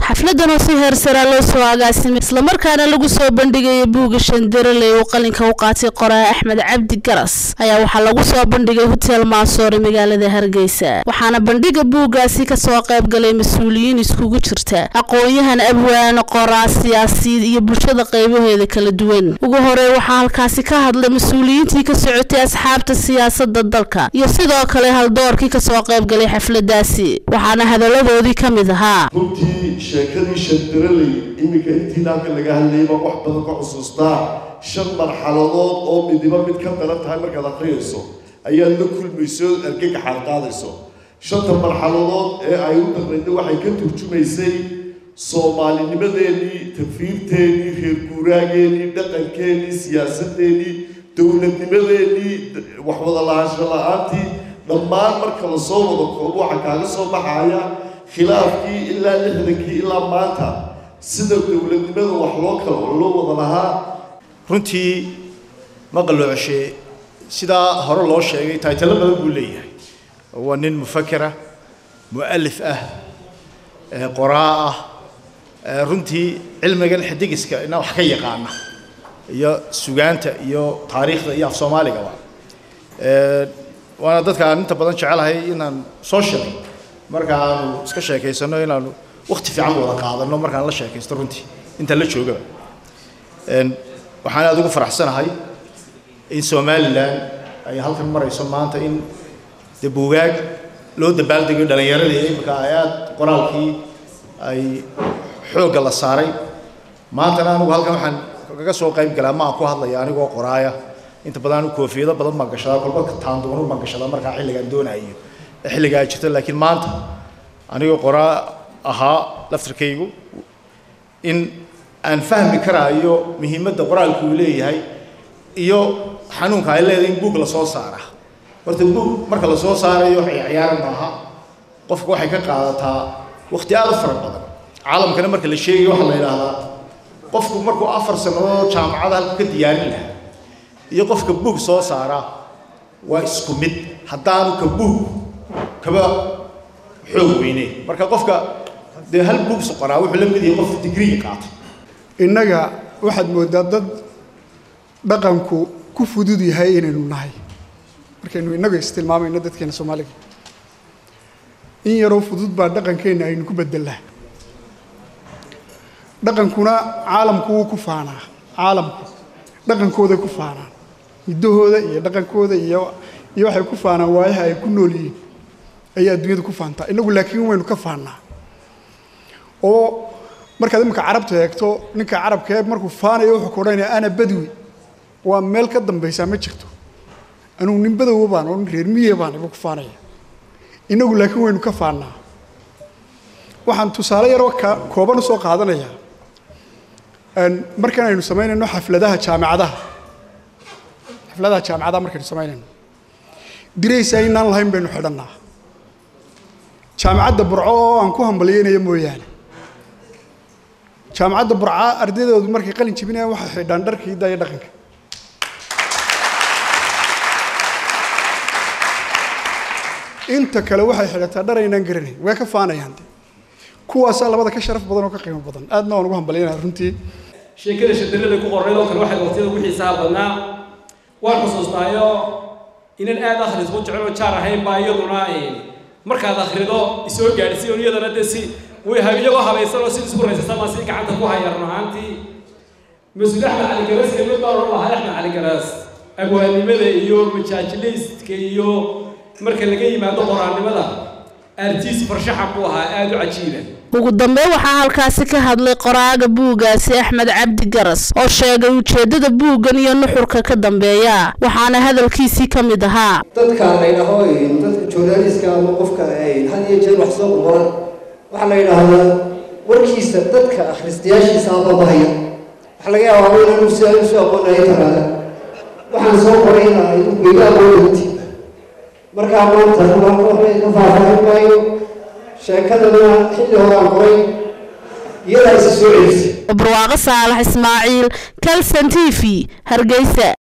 xafladan oo si heersaraa loo soo agaasimay islamarkaana lagu soo bandhigayay buugga shandaraley uu qalinka u qaatay qoraa axmed cabdi garas ayaa waxaa lagu soo bandhigay hotel maasoore magaalada hargeysa waxaana bandhiga buuggaasi kasoo qayb galay mas-uuliyiin iskugu jirta aqoon-yahan abwaan qoraa siyaasiyiin iyo bulshada qaybaheeda kala duwan ugu horey waxaa halkaasi ka hadlay mas-uuliyiintii ka socotay asxaabta siyaasada dalka iyo sidoo kale haldoorkii kasoo qayb galay xafladaasi waxaana hadaladoodii ka mid ahaa runtii sheekadii shandaraley iminka intii halka laga hadlayay baan wax badan ka xusuustaa shan marxaladood oo midiba mid ka daran tahay markaad akhriyayso ayaad la kulmayso argagaxaad qaadayso shanta marxaladood ee ay u darnayda waxay ka turjumaysay soomaalinimadeenii tafiirteennii reer guuraageenii dhaqankeenii siyaasadeenii dowladnimadeenii waxwada lahaansho la-aantii dhammaan marka lasoo wada koobo waxaa kaaga soo baxaya khilaafkii ilaa lixdankii ilaa maanta sida dowladnimada wax loo kala loo wada lahaa runtii maqaloocoshe sidaa hore loo sheegay taaytalo badan buu leeyahay waa nin mufakera mu'alif ah qoraa ah runtii cilmigan xidigiska ina wax ka yaqaana iyo sugaanta iyo taariikhda iyo af soomaaligaba waana dadka aan inta badan jecelahay inaan soo sheegay marka aanu iska sheekaysano inaanu wakti fiican wada qaadano markaan la sheekaysto runtii intaan la joogaba waxaan aada ugu faraxsanahay in somalilan ay halkan marayso maanta in de buugaag loo dabaaldegayo dhallinyaradii imika ay aada qoraalkii ay xoogga la saaray maantana anigu halkan waxaan kaga soo qayb galaa ma aan ku hadlaya anigoo qoraaya inta badan anigu koofiyado badan baan gashadaa kolba taandoonu baan gashadaa markaa xilligaan doonayo ee xilligaa ay jirto laakiin maanta anigoo qoraa ahaa laftarkaygu in aan fahmi karaayo muhiimadda qoraalku uu leeyahay iyo xanuunka ay leedahay in buug la soo saara horta buug marka la soo saarayo ciyaar maaha qofka waxay ka qaadataa waqti aada u fara badan caalamkana marka la sheegayo waxaa la yidhaahdaa qofku markuu afar sannadood jaamacada halku ka diyaarin lahaa iyo qofka buug soo saara waa isku mid haddaanu ka buug kaba xoog weyneyn marka qofka dee hal buug soqoraa wuxuu la mid yahay qof digriga qaatay innaga waxaad mooddaa dad dhaqanku ku fudud yahay inaynu nahay markaynu innagu istilmaamayno dadkeena soomaaliga in yaroo fudud baa dhaqankeenna aynu ku bedelnaa dhaqankuna caalamku wuu ku faanaa caalamku dhaqankooday ku faanaan hiddahooda iyo dhaqankooda iyo iyo waxay ku faanaan waayaha ay ku nool yihiin ayay adduunyada ku faantaa innagu laakiin waynu ka faannaa oo markaad iminka carabta eegto ninka carabka ee markuu faanayo wuxuu ku odhanaya ana badwi waa meel ka dambaysaa ma jirto anugu nin badowa baan oo nin reer miye baan ibu ku faanaya innagu laakiin waynu ka faannaa waxaan tusaale yaroo ka kooban usoo qaadanayaa markan aynu samaynayno xafladaha jaamicadaha xafladaha jaamicadaha markaynu samaynayno diraysaa inaan lahayn baynu xidhannaa jaamicadda burco oo aan ku hambalyeynayo mooyaane jaamacadda burca ardaydoodu markay qalin jebinayaan waxay xidhaan dharka hidda iyo dhaqanka inta kale waxay xidhataa dhar aynaan garanayn way ka faanayaan de kuwaasaa labada ka sharaf badan oo ka qiimo badan aadna waan ugu hambalyaynaya runtii sheekada shadarada ku qornayd oo kale waxay waqtiyada ugu xiisaha badnaa waan xusuustaayo inan aad akhris u jecel oo jaar ahayn baa iyaduna markaad akhrido isoo gaadhsiiyo iyadana dee si way iyagoo habaysan oo si isku raysasama si gacanta ku haya run ahaantii mas-uul axmed cali garas kelmad baan odhan lahaa axmed cali garas abwaannimada iyo majaajilayska iyo marka laga yimaado qoraannimada artiis farshaxan buu ahaa aada u cajiiba ugu dambeyn waxaa halkaasi ka hadlay qoraaga buuggaasi axmed cabdi garas oo sheegay ujeeddada buuggan iyo nuxurka ka dambeeya waxaana hadalkiisii ka mid ahaa dadka la yidhaaho dadka journaliska ama qofka had iyo jeer wax soo qoran waxaa la yidhaahdaa warkiisa dadka akhristayaashiisa ababahaya waxaa laga yaabaa inanu si ay usoo aqoonaya taraada waxaan soo qoray inaa idinku iga aqoonanti markaa maanta waxbay ka faahfaahin maayo sheekadana xilli horaan qoray iyadaa isa soo celisay barwaaqo saalax ismaaciil kalson t v hargeysa